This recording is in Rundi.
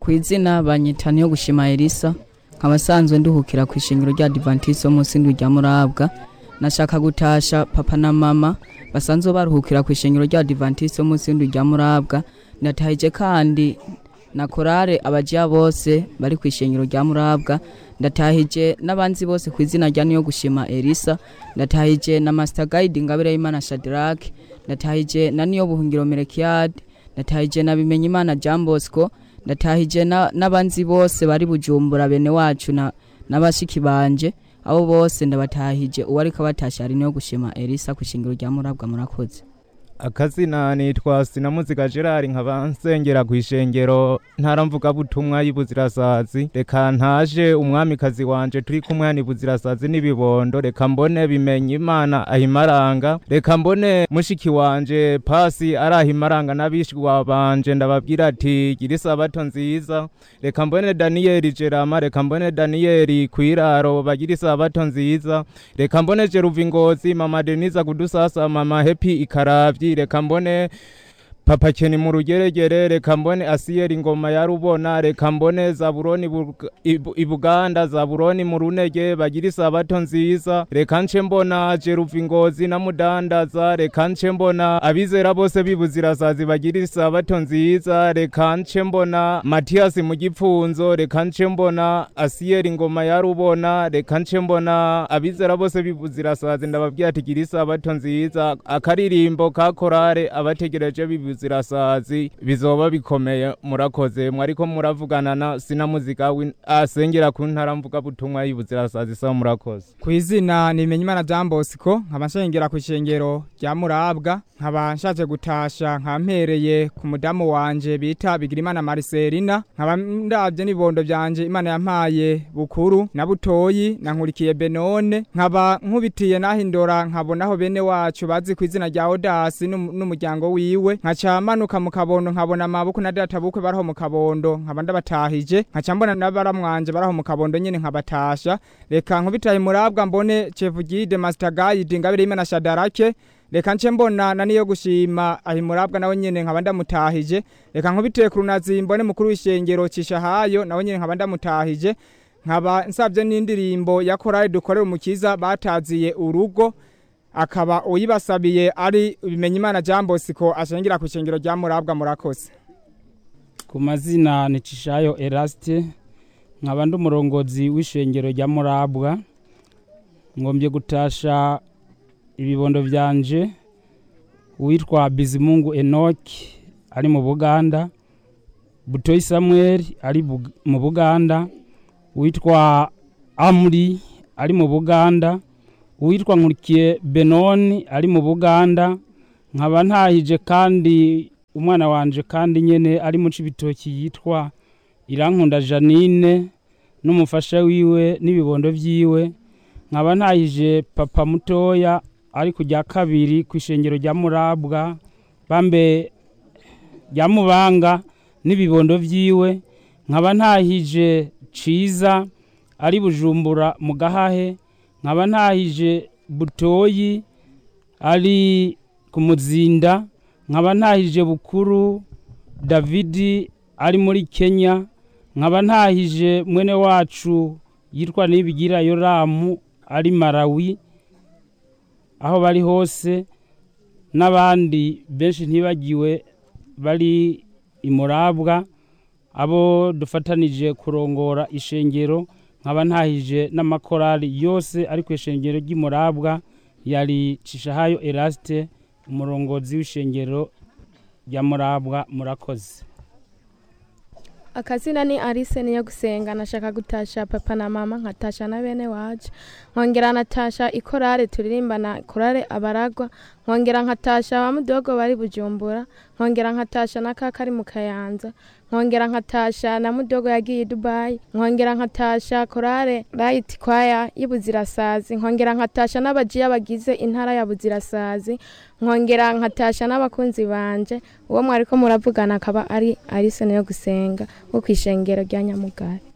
ku izina banyita niyo gushima elisa nkaba asanzwe nduhukira ku ishingiro rya adivantisi wo munsi ndwi rya murabwa nashaka gutasha papa na mama basanzwe baruhukira ku ishingiro rya adivantisi wo munsi ndwi rya murabwa ndatahije kandi na korale abajiya bose bari ku ishingiro rya murabwa ndatahije n'abanzi bose ku izina rya niyo gushima elisa ndatahije na master guide ngabire y'imana shadrake ndatahije na niyo buhungiro merekiyade ndatahije na bimenya imana jean bosco ndatahije na- n'abanzi bose bari bujumbura bene wacu na n'abashiki banje abo bose ndabatahije uwariko abatasha ari niyo gushima elisa ku ishingiro rya murabwa murakoze akazina nitwa sinamuziga gerard nkaba nsengera ku ishengero ntaramvugabutumwa y'ibuzirasazi reka ntaje umwamikazi wanje turi kumwe hano ibuzirasazi n'ibibondo reka mbone bimenye imana ahimaranga reka mbone mushiki wanje pasi ari ahimaranga n'abishwa banje ndababwira ati gira isabato nziza reka mbone daniyeli jerama reka mbone daniyeli kwiraro bagira isabato nziza reka mbone jeruva ingozi mama denise kudusasa mama hepi ikaravyi reka mbone papa keni mu rugeregere reka mbone asiyeri ngoma ya rubona reka mbone zaburoni Bug- Ibu- ibuganda zaburoni mu runege bagira isabato nziza reka nce mbona jeruva ingozi na mudandaza reka nce mbona abizera bose bibuzirasazi bagira isabato nziza reka nce mbona matiyasi mu gipfunzo reka nce mbona asiyeri ngoma ya rubona reka nce mbona abizera bose bibuzirasazi ndababwira ati gira isabato nziza akaririmbo ka korale abategereje bibuzirasazi bizoba bikomeye murakoze mwariko muravugana na sinamuzika w'in- asengera ku ntara mvuga butumwa y'ibuzirasazi sa murakoze ku izina ni Bimenyimana Jean Bosco nkaba nshengera ku ishengero rya Murabwa nkaba nshaje gutasha nkampereye ku mudamu wanje bita Bigirimana Marcelina nkaba ndavye n'ibondo vyanje Imana yampaye bukuru na butoyi na nkurikiye Benone nkaba nkubitiye nahindora nkabonaho bene wacu bazi ku izina rya Odasi n'um- n'umuryango wiwe nkaca manuka mu kabondo nkabona amaboko na data bukwe baraho mu kabondo nkaba ndabatahije nkaca mbona n'abaramwanje baraho mu kabondo nyene nkabatasha reka nkubitaye murabwa mbone chevugide master guide ngabire imana shadarake reka nce mbona na niyo gushima ahi murabwa nawe nyene nkaba ndamutahije reka nkubiteye ku runazi mbone mukuru w'ishengero cishahayo nawe nyene nkaba ndamutahije nkaba nsabye n'indirimbo ya korali dukorera umukiza bataziye urugo akaba uyibasabiye ari bimenya imana Jean Bosco ashengera ku ishengero rya murabwa murakoze ku mazina ni cishayo erasite nkaba ndi umurongozi w'ishengero rya murabwa ngombye gutasha ibibondo byanje uwitwa bizimungu enoki ari mu buganda butoyi samuel ari Bug- mu buganda uwitwa amuri ari mu buganda uwitwa nkurikiye benoni ari mu buganda nkaba ntahije kandi umwana wanje kandi nyene ari mu cibitoki yitwa irankunda janine n'umufasha wiwe n'ibibondo vyiwe nkaba ntahije papa mutoya ari ku rya kabiri ku ishengero rya murabwa bambe rya mubanga n'ibibondo vyiwe nkaba ntahije ciza ari bujumbura mu gahahe nkaba ntahije butoyi ari ku muzinda nkaba ntahije bukuru davidi ari muri kenya nkaba ntahije mwene wacu yitwa nibigira yoramu ari marawi aho bari hose n'abandi benshi ntibagiwe bari imurabwa abo dufatanije kurongora ishengero nkaba ntahije n'amakorali yose ari ku ishengero ry'imurabwa yari cishahayo erasite umurongozi w'ishengero rya murabwa murakoze akazina ni arise niyo gusenga nashaka gutasha papa na mama nkatasha na bene wacu nkongera natasha ikorale turirimbana korale abaragwa nkongera nkatasha ba mudogo bari bujumbura nkongera nkatasha na kaka ari mu kayanza nkongera nkatasha na mudogo yagiye i dubayi nkongera nkatasha korale rayiti kwaya y'ibuzirasazi nkongera nkatasha n'abajiya bagize intara ya buzirasazi nkongera nkatasha n'abakunzi banje uwo mwariko muravugana akaba ari arise niyo gusenga wo kwishengero rya nyamugari